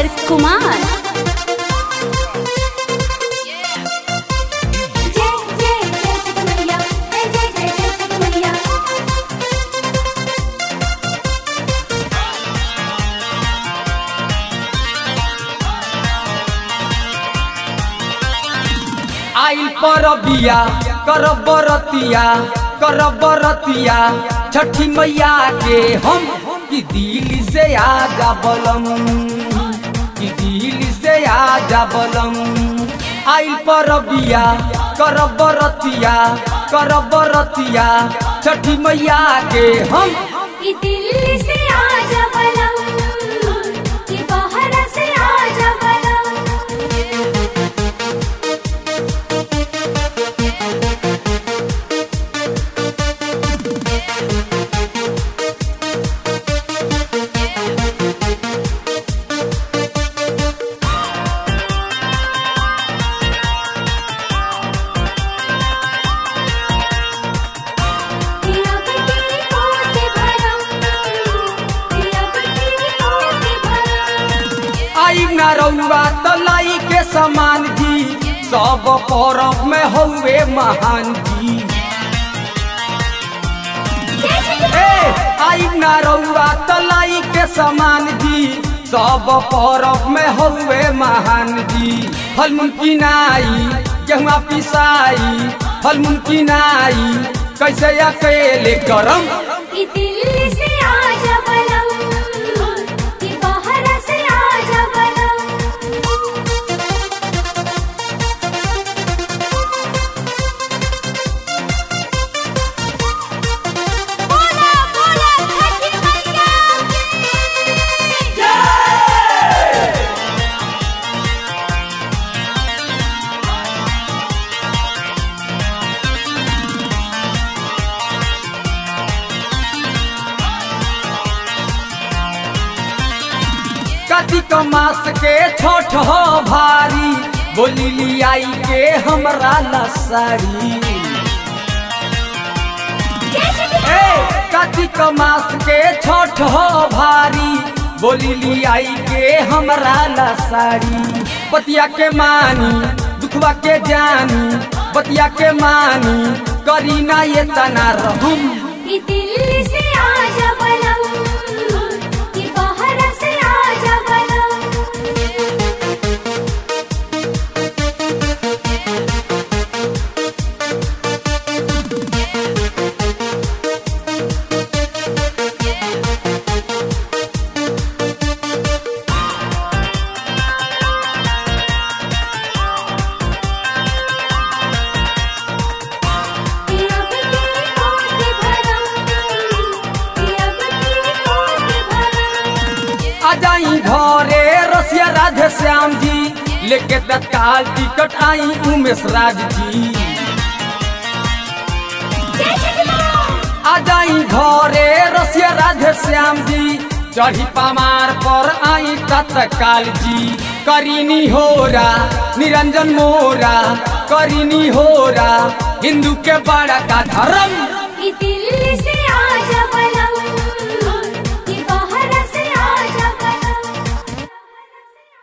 सागर कुमार जय जय जय मैया जय जय जय जय मैया आइल परबिया करब बरतिया करब बरतिया छठी मैया के हम कि दिल से आजा बलम कि दिल से आजा बलम आइल परबिया करब बरतिया करब बरतिया छठी मैया के हम कि दिल्ली से आजा बलम कि बाहर से आजा बलम दिया बत्ती को से भरम दिया बत्ती को से भरम आई ना रउआ तलाई के समान जी सब परब में हउए महान जी ए आई ना रउआ तलाई के समान जी सब परब में हउए महान जी फल मुमकिनाई गेहुआ पिसाई फल मुमकिनाई कैसे अकेले करम कि दिल्ली से आजा बलम कि बाहर से आजा बलम बोला बोला छठी मैया की कार्तिक मास के छठ हो भारी बोली लियाई के हमरा लसारी ए कार्तिक मास के छठ हो भारी बोली लियाई के हमरा लसारी बतिया के मानी दुखवा के जानी बतिया के मानी करी ना ये तना रहम कि दिल्ली से आजा बलम कि बाहर से आजा बलम दिया बत्ती को से भरम दिया बत्ती को से भरम आ जाई घरे रसिया राधे श्याम जी लेके तत्काल टिकट आई उमेश राज जी आ जाई घरे रसिया राधे श्याम जी चढ़ी पमार पर आई तत्काल जी करीनी होरा निरंजन मोरा करीनी होरा हिंदू के बड़ा का धर्म कि दिल्ली से